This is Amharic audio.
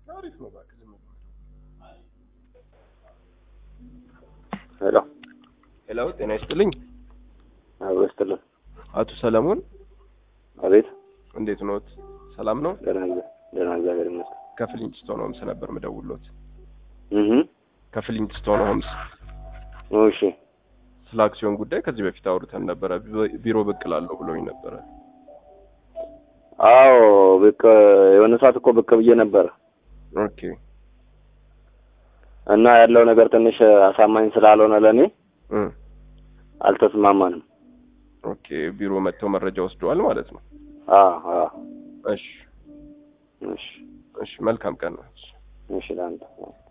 አሪፍ ነው እባክህ ዝም ብሎ ሄሎ ሄሎ ጤና ይስጥልኝ አበስትልን አቶ ሰለሞን አቤት እንዴት ኖት ሰላም ነው ደህና እግዚአ- ደህና እግዚአብሔር ይመስገን ከፍሊንትስቶን ሆምስ ነበር ምደውሎት እህ ከፍሊንትስቶን ሆምስ እሺ ስለ አክሲዮን ጉዳይ ከዚህ በፊት አውርተን ነበረ ቢ- ቢሮ ብቅ እላለሁ ብሎኝ ነበረ አዎ ብቅ የሆነ ሰዓት እኮ ብቅ ብዬ ነበር ኦኬ እና ያለው ነገር ትንሽ አሳማኝ ስላልሆነ ለእኔ እ አልተስማማንም ኦኬ ቢሮ መጥተው መረጃ ወስደዋል ማለት ነው አ አ እሺ እሺ እሺ መልካም ቀን ነው እሺ ለአንተ